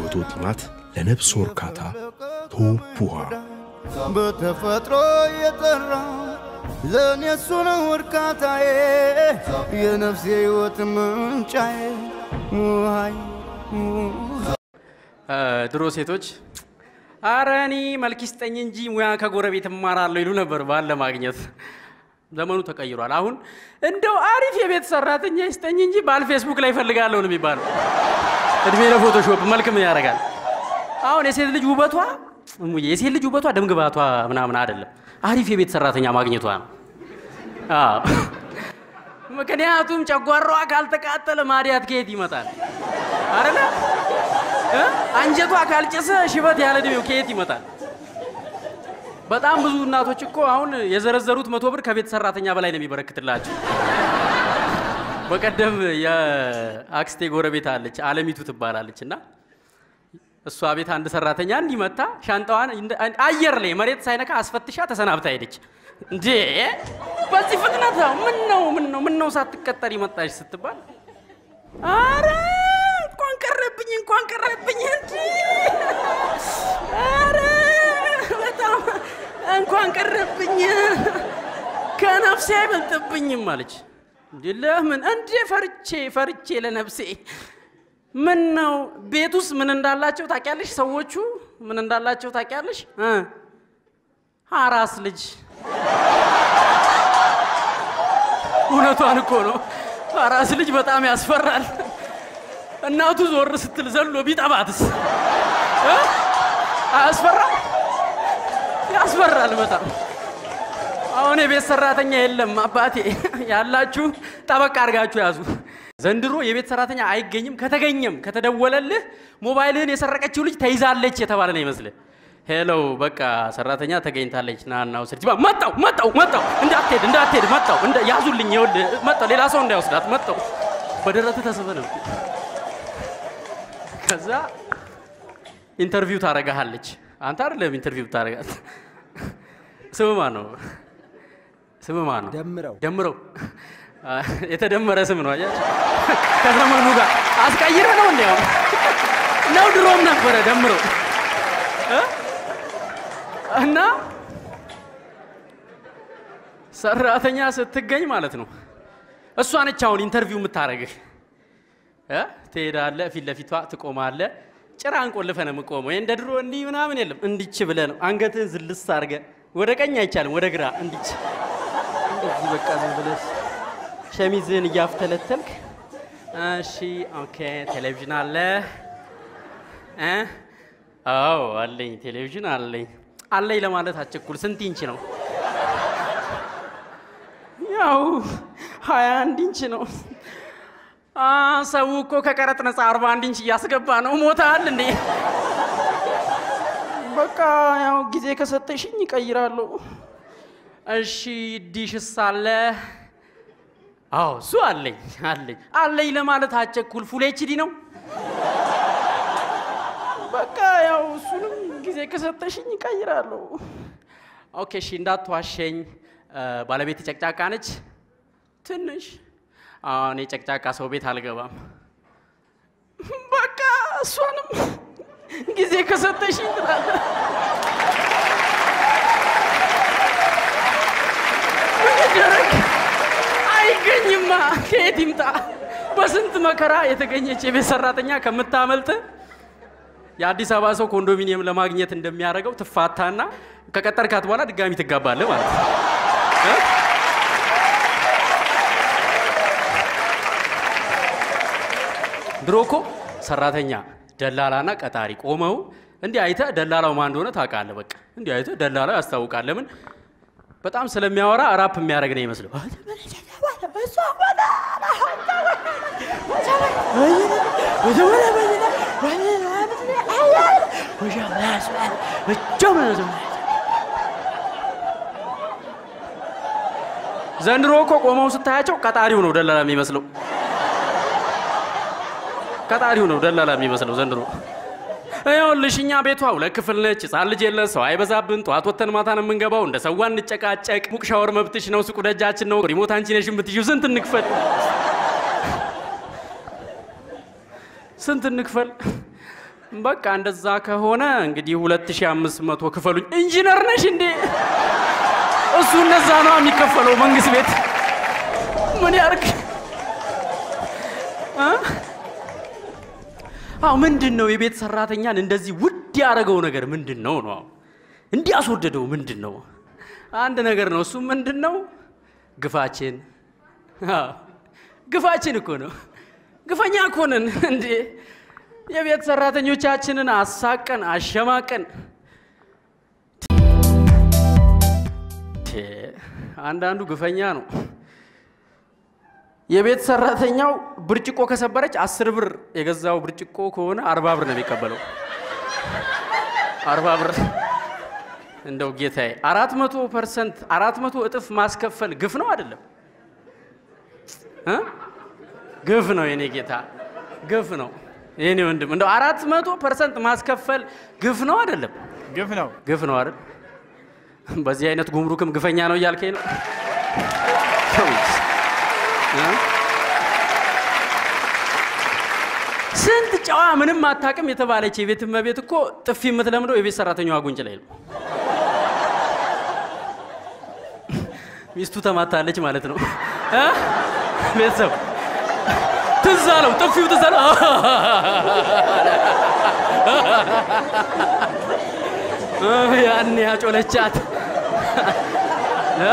የሕይወቶ ጢማት ለነፍስ እርካታ ቶፕ ውሃ በተፈጥሮ የጠራ ለእኔ እሱ ነው እርካታዬ የነፍሴ ሕይወት ምንጫዬ ውሃይ ድሮ ሴቶች አረ እኔ መልክ ይስጠኝ እንጂ ሙያ ከጎረቤት እማራለሁ ይሉ ነበር ባል ለማግኘት። ዘመኑ ተቀይሯል። አሁን እንደው አሪፍ የቤት ሰራተኛ ይስጠኝ እንጂ ባል ፌስቡክ ላይ እፈልጋለሁ ነው የሚባለው። እድሜ ለፎቶሾፕ መልክ ምን ያደርጋል? አሁን የሴት ልጅ ውበቷ እሙዬ፣ የሴት ልጅ ውበቷ ደምግባቷ ምናምን አይደለም፣ አሪፍ የቤት ሰራተኛ ማግኘቷ ነው። አዎ። ምክንያቱም ጨጓራዋ ካልተቃጠለ ማዲያት ከየት ይመጣል? አይደለ? እ? አንጀቷ ካልጨሰ ሽበት ያለ እድሜው ከየት ይመጣል? በጣም ብዙ እናቶች እኮ አሁን የዘረዘሩት መቶ ብር ከቤት ሰራተኛ በላይ ነው የሚበረክትላቸው። በቀደም የአክስቴ ጎረቤት አለች፣ አለሚቱ ትባላለች እና እሷ ቤት አንድ ሰራተኛ እንዲመታ ሻንጣዋን እንደ- አየር ላይ መሬት ሳይነካ አስፈትሻ ተሰናብታ ሄደች። እንዴ በዚህ ፍጥነት ነው? ምን ነው ምን ነው ምን ነው ሳትቀጠር ይመጣሽ ስትባል አረ እንኳን ቀረብኝ እንኳን ቀረብኝ እንጂ አረ በጣም እንኳን ቀረብኝ ከነፍሴ አይበልጥብኝም አለች። እንዴ ለምን እንዴ ፈርቼ ፈርቼ ለነፍሴ ምን ነው ቤት ውስጥ ምን እንዳላቸው ታውቂያለሽ? ሰዎቹ ምን እንዳላቸው ታውቂያለሽ? እ አራስ ልጅ እውነቷን እኮ ነው። አራስ ልጅ በጣም ያስፈራል። እናቱ ዞር ስትል ዘሎ ቢጠባትስ እ? አያስፈራም? ያስፈራል በጣም። አሁን የቤት ሰራተኛ የለም አባቴ። ያላችሁ ጠበቅ አድርጋችሁ ያዙ። ዘንድሮ የቤት ሰራተኛ አይገኝም። ከተገኘም ከተደወለልህ ሞባይልህን የሰረቀችው ልጅ ተይዛለች የተባለ ነው ይመስልህ። ሄሎ በቃ ሰራተኛ ተገኝታለች ና ና ውሰድ። ባ መጣው መጣው መጣው እንዳትሄድ እንዳትሄድ መጣው እንደ ያዙልኝ ይኸውልህ መጣው ሌላ ሰው እንዳይወስዳት መጣው በደረትህ ተስበህ ነው ከዛ ኢንተርቪው ታረጋሃለች። አንተ አይደለም ኢንተርቪው ታረጋት። ስም ማን ነው? ስም ማን ነው? ደምረው ደምረው አ፣ የተደመረ ስም ነው። አያችሁ ከዘመኑ ጋር አስቀይረ ነው እንዲያው ነው ድሮም ነበረ ደምረው እ? እና ሰራተኛ ስትገኝ ማለት ነው እሷ ነች አሁን ኢንተርቪው የምታረግህ እ? ትሄዳለህ፣ ፊት ለፊቷ ትቆማለህ። ጭራ አንቆልፈህ ነው የምቆመው። እንደ ድሮ እንዲህ ምናምን የለም። እንዲች ብለህ ነው አንገትህን ዝልስ አድርገህ ወደ ቀኝ አይቻልም፣ ወደ ግራ እንዲች እንደዚህ በቃ ዝም ብለህ ሸሚዝህን እያፍተለተልክ እሺ፣ ኦኬ፣ ቴሌቪዥን አለ እ? አዎ አለኝ፣ ቴሌቪዥን አለኝ። አለኝ ለማለት አቸኩል። ስንት ኢንች ነው? ያው ሀያ አንድ ኢንች ነው። አ፣ ሰው እኮ ከቀረጥ ነፃ አርባ አንድ ኢንች እያስገባ ነው። ሞታል እንዴ? በቃ ያው ጊዜ ከሰጠሽኝ ይቀይራለሁ። እሺ ዲሽስ አለ? አዎ እሱ አለኝ አለኝ አለኝ ለማለት አቸኩል። ፉል ኤችዲ ነው። በቃ ያው እሱንም ጊዜ ከሰጠሽኝ ይቀይራለሁ። ኦኬ እሺ እንዳትዋሸኝ። እ፣ ባለቤት ጨቅጫቃ ነች ትንሽ። አሁን የጨቅጫቃ ሰው ቤት አልገባም። በቃ እሷንም ጊዜ ከሰጠሽኝ ትላለህ። ምን ይደረግ? አይገኝማ፣ ከየት ይምጣ? በስንት መከራ የተገኘች የቤት ሰራተኛ ከምታመልጥ የአዲስ አበባ ሰው ኮንዶሚኒየም ለማግኘት እንደሚያደርገው ትፋታና ከቀጠርካት በኋላ ድጋሚ ትጋባለህ ማለት ነው። እ? ድሮ እኮ ሰራተኛ ደላላና ቀጣሪ ቆመው እንዲህ አይተህ ደላላው ማን እንደሆነ ታውቃለህ። በቃ እንዲህ አይተህ ደላላው ያስታውቃል። ለምን? በጣም ስለሚያወራ ራፕ የሚያደርግ ነው ይመስለው። ዘንድሮ እኮ ቆመው ስታያቸው ቀጣሪው ነው ደላላ የሚመስለው። ቀጣሪው ነው ደላላ የሚመስለው ዘንድሮ። ይኸውልሽ እኛ ቤቷ ሁለት ክፍል ነች፣ ህፃን ልጅ የለ፣ ሰው አይበዛብን። ጠዋት ወተን ማታ ነው የምንገባው። እንደ ሰዋ እንጨቃጨቅ። ሙቅ ሻወር መብትሽ ነው፣ ሱቁ ደጃችን ነው። ሪሞት አንቺ ነሽ የምትይው። ስንት እንክፈል? ስንት እንክፈል? በቃ እንደዛ ከሆነ እንግዲህ 2500 ክፈሉኝ። ኢንጂነር ነሽ እንዴ? እሱ እነዛ ነው የሚከፈለው መንግስት ቤት ምን ያርግ? እ? አዎ ምንድን ነው የቤት ሰራተኛን እንደዚህ ውድ ያደረገው ነገር ምንድን ነው ነው? እንዲያስወደደው ምንድን ነው? አንድ ነገር ነው። እሱ ምንድን ነው? ግፋችን። አዎ ግፋችን እኮ ነው። ግፈኛ እኮ ነን እንዴ! የቤት ሰራተኞቻችንን አሳቀን አሸማቀን። ቴ፣ አንዳንዱ ግፈኛ ነው። የቤት ሰራተኛው ብርጭቆ ከሰበረች አስር ብር የገዛው ብርጭቆ ከሆነ አርባ ብር ነው የሚቀበለው። አርባ ብር እንደው ጌታዬ፣ አራት መቶ ፐርሰንት አራት መቶ እጥፍ ማስከፈል ግፍ ነው አይደለም? እ? ግፍ ነው የኔ ጌታ፣ ግፍ ነው የኔ ወንድም። እንደው አራት መቶ ፐርሰንት ማስከፈል ግፍ ነው አይደለም? ግፍ ነው። ግፍ ነው አይደል? በዚህ አይነት ጉምሩክም ግፈኛ ነው እያልከኝ ነው? እ? ስንት ጨዋ ምንም አታውቅም የተባለች የቤት እመቤት እኮ ጥፊ የምትለምደው የቤት ሰራተኛዋ ጉንጭ ላይ ነው። ሚስቱ ተማታለች ማለት ነው። እ? ቤተሰብ ትዝ አለው፣ ጥፊው ትዝ አለው። እ፣ ያኔ ያጮለቻት እ?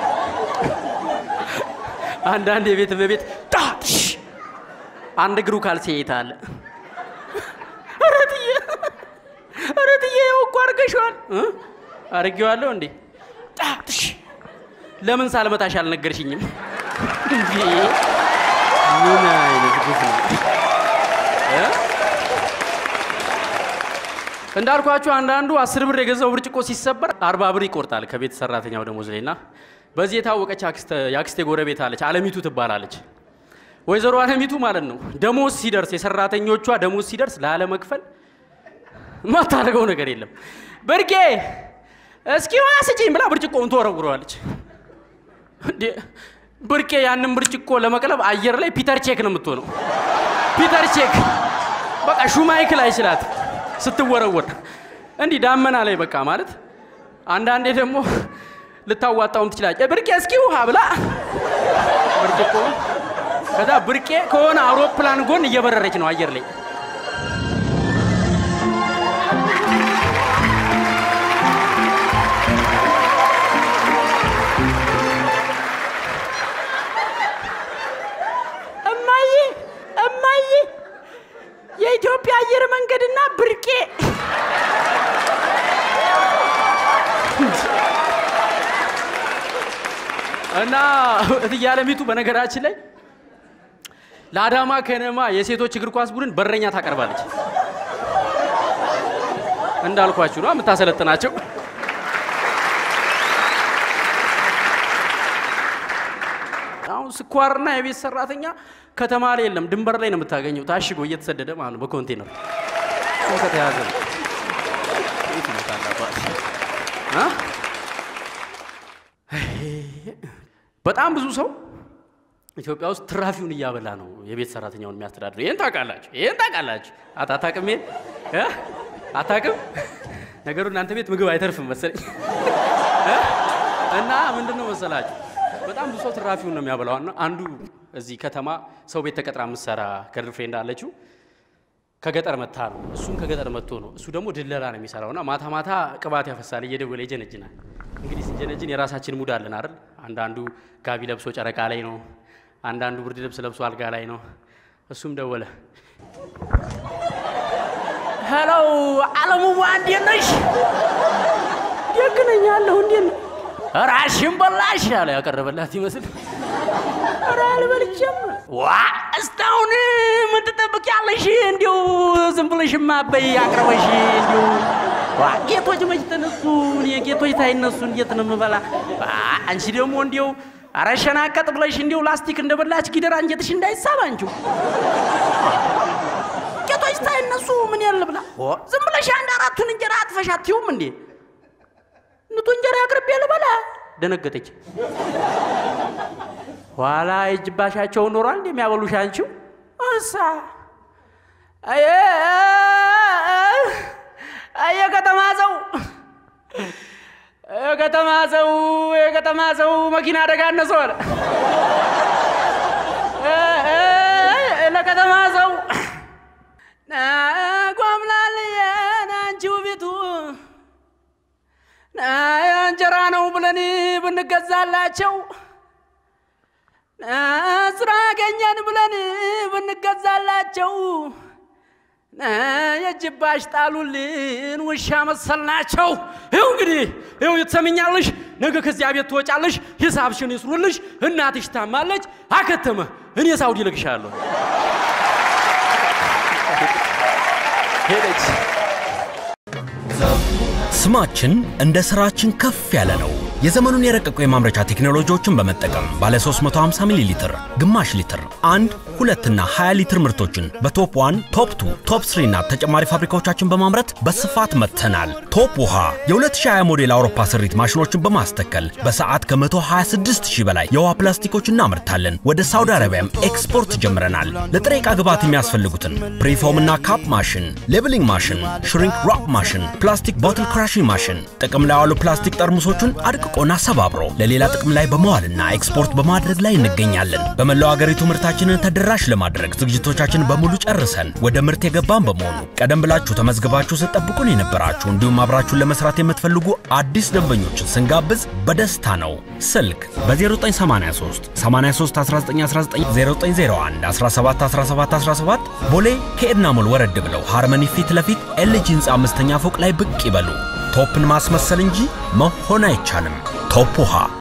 አንዳንድ የቤት እመቤት ጣሽ አንድ እግሩ ካልሲ ይታለ ኧረ ትዬ ኧረ ትዬ ያው እኮ አድርገሽዋል እ? አድርጌዋለሁ እንዴ ጣሽ ለምን ሳልመታሽ አልነገርሽኝም እንዴ ምን አይነት ግፍ ነው እ? እንዳልኳችሁ አንዳንዱ አስር ብር የገዛው ብርጭቆ ሲሰበር አርባ ብር ይቆርጣል ከቤት ሰራተኛው ደሞዝ ላይ እና በዚህ የታወቀች አክስተ- የአክስቴ ጎረቤት አለች አለሚቱ ትባላለች ወይዘሮ አለሚቱ ማለት ነው ደሞዝ ሲደርስ የሰራተኞቿ ደሞዝ ሲደርስ ላለመክፈል ማታደርገው ነገር የለም ብርቄ እስኪ ውሃ ስጪኝ ብላ ብርጭቆውን ትወረውረዋለች እንዴ ብርቄ ያንን ብርጭቆ ለመቅለብ አየር ላይ ፒተር ቼክ ነው የምትሆነው ፒተር ቼክ በቃ ሹማይክል አይችላት ስትወረወር እንዲህ ዳመና ላይ በቃ ማለት አንዳንዴ ደግሞ ልታዋጣውም ትችላለች ብርቄ እስኪ ውሃ ብላ ብርጭቆ ከዛ ብርቄ ከሆነ አውሮፕላን ጎን እየበረረች ነው አየር ላይ እማዬ እማዬ የኢትዮጵያ አየር መንገድና ብርቄ እና እትዬ አለሚቱ በነገራችን ላይ ለአዳማ ከነማ የሴቶች እግር ኳስ ቡድን በረኛ ታቀርባለች። እንዳልኳችሁ ነው የምታሰለጥናቸው። አሁን ስኳርና የቤት ሰራተኛ ከተማ ላይ የለም፣ ድንበር ላይ ነው የምታገኘው፣ ታሽጎ እየተሰደደ ማለት ነው በኮንቴነር እሱ ከተያዘ ነው። የት ይመጣል አባት? አ? በጣም ብዙ ሰው ኢትዮጵያ ውስጥ ትራፊውን እያበላ ነው የቤት ሰራተኛውን የሚያስተዳድረው። ይህን ታውቃላችሁ፣ ይህን ታውቃላችሁ። አት- አታውቅም? ይሄን እ? አታውቅም? ነገሩ እናንተ ቤት ምግብ አይተርፍም መሰለኝ እ? እና ምንድን ነው መሰላችሁ በጣም ብዙ ሰው ትራፊውን ነው የሚያበላው። እና አንዱ እዚህ ከተማ ሰው ቤት ተቀጥራ የምትሰራ ገርል ፍሬንድ አለችው ከገጠር መታ ነው። እሱም ከገጠር መጥቶ ነው። እሱ ደግሞ ድለላ ነው የሚሰራው እና ማታ ማታ ቅባት ያፈሳል፣ እየደወለ ይጀነጅናል። እንግዲህ ሲጀነጅን የራሳችን ሙድ አለን አይደል? አንዳንዱ ጋቢ ለብሶ ጨረቃ ላይ ነው፣ አንዳንዱ ብርድ ልብስ ለብሶ አልጋ ላይ ነው። እሱም ደወለ። ሄሎ አለሙዋ፣ እንዴት ነሽ? ደግ ነኝ አለሁ። እንዴት ነው? ራሽን በላሽ አለ ያቀረበላት ይመስል ኧረ አልበልቼም። ዋ እስካሁን ምን ትጠብቂያለሽ? እንዲሁ ዝም ብለሽማ በይ አቅርበሽ እንዲሁ ዋ ጌቶች መች ተነሱ? እኔ ጌቶች ታይነሱ እንዴት ነው የምበላ? ዋ አንቺ ደግሞ እንዲሁ ኧረ ሸናቀጥ ብለሽ እንዲሁ ላስቲክ እንደበላች ጊደር አንጀትሽ እንዳይሳብ አንቺው ጌቶች ታይነሱ ምን ያለ ብላ ኦ፣ ዝም ብለሽ አንድ አራቱን እንጀራ አጥፈሽ አትይውም እንዴ? ንቱ እንጀራ አቅርቤ ልበላ ደነገጠች። ኋላ የእጅባሻቸውን ኖሯል እንደሚያበሉሽ አንቺው እሳ የከተማ ሰው የከተማ ሰው የከተማ ሰው መኪና አደጋ አነሰው አለ። ለከተማ ሰው ጓምላልየን አንቺ ውቢቱ እንጀራ ነው ብለን ብንገዛላቸው ስራ አገኘን ብለን ብንገዛላቸው የጅባሽ ጣሉልን ውሻ መሰልናቸው። ይኸው እንግዲህ ይኸው ትሰሚኛለሽ፣ ነገ ከዚያ ቤት ትወጫለሽ፣ ሂሳብሽን ይስሩልሽ፣ እናትሽ ታማለች፣ አከተመ። እኔ ሳውዲ ልክሻለሁ። ሄደች። ስማችን እንደ ስራችን ከፍ ያለ ነው። የዘመኑን የረቀቁ የማምረቻ ቴክኖሎጂዎችን በመጠቀም ባለ 350 ሚሊ ሊትር፣ ግማሽ ሊትር፣ አንድ ሁለትና 20 ሊትር ምርቶችን በቶፕ ዋን፣ ቶፕ ቱ፣ ቶፕ ስሪ እና ተጨማሪ ፋብሪካዎቻችን በማምረት በስፋት መጥተናል። ቶፕ ውሃ የ2020 ሞዴል አውሮፓ ስሪት ማሽኖችን በማስተከል በሰዓት ከ126 ሺህ በላይ የውሃ ፕላስቲኮች እናመርታለን። ወደ ሳውዲ አረቢያም ኤክስፖርት ጀምረናል። ለጥሬ ዕቃ ግብዓት የሚያስፈልጉትን ፕሪፎም እና ካፕ ማሽን፣ ሌብሊንግ ማሽን፣ ሽሪንክ ራፕ ማሽን፣ ፕላስቲክ ቦትል ክራሽንግ ማሽን፣ ጥቅም ላይ ያሉ ፕላስቲክ ጠርሙሶቹን አድቅቆና ሰባብሮ ለሌላ ጥቅም ላይ በመዋልና ኤክስፖርት በማድረግ ላይ እንገኛለን። በመላው አገሪቱ ምርታችንን ተደራሽ ለማድረግ ዝግጅቶቻችን በሙሉ ጨርሰን ወደ ምርት የገባን በመሆኑ ቀደም ብላችሁ ተመዝግባችሁ ስትጠብቁን የነበራችሁ እንዲሁም አብራችሁን ለመስራት የምትፈልጉ አዲስ ደንበኞችን ስንጋብዝ በደስታ ነው። ስልክ በ0983 83 1919 0901 17 17 17 ቦሌ ከኤድና ሞል ወረድ ብለው ሃርመኒ ፊት ለፊት ኤልጂ ህንፃ አምስተኛ ፎቅ ላይ ብቅ ይበሉ። ቶፕን ማስመሰል እንጂ መሆን አይቻልም። ቶፕ ውሃ